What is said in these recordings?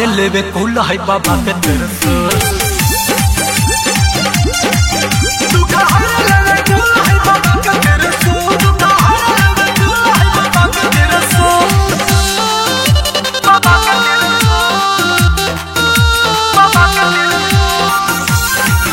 लेवे कुल है बाबा के त्रिशूल दुख हर लेवे कुल है बाबा के त्रिशूल दुख हर लेवे कुल है बाबा के त्रिशूल बाबा के त्रिशूल बाबा के त्रिशूल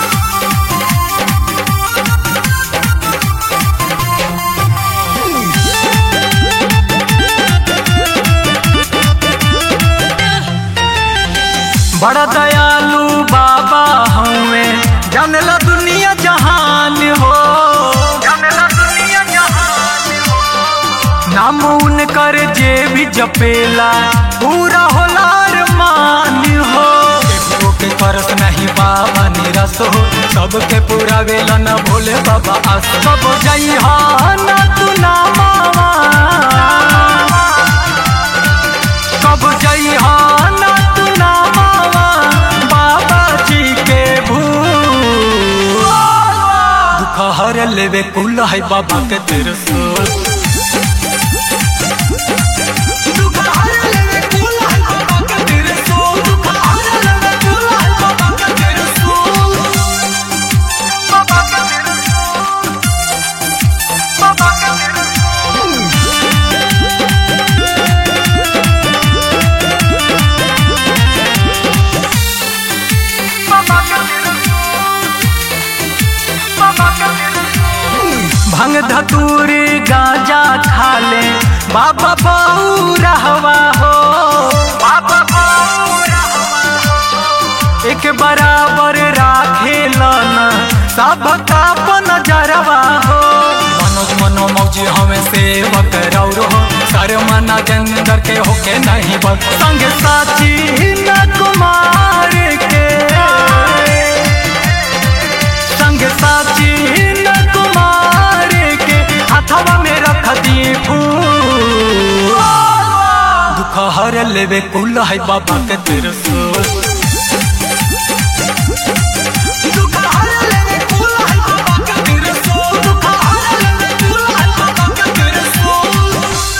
बड़ा दयालु बाबा हमें जानला दुनिया जहान हो जानला दुनिया जहान हो नाम उनकर जे भी जपेला पूरा होला मान हो केकरो के करस नहीं बाबा निरस हो सबके पूरा वेला न भोले बाबा आस सब जई ना तू ना मावा कब जई ना तू ना मावा बाबा जी के भूल दुख हर लेवे कुल है बाबा के त्रिशूल दुख हर लेवे कुल है बाबा के त्रिशूल दुख हर लेवे कुल है बाबा के त्रिशूल बाबा के त्रिशूल बाबा के त्रिशूल भंग धतूरी गांजा खा ले बाबा बाऊ रहवा हो बाबा बाऊ रहवा हो एक बराबर राखे लन सबका नजरवा हो मनोज मनो मौजी हमें सेवक रौर हो सर मना जंदर के होके नहीं बस संग साची न कुमार के संग साची न कुमार के हथवा में रख दी फूल दुख हर लेवे कुल है बाबा के त्रिशूल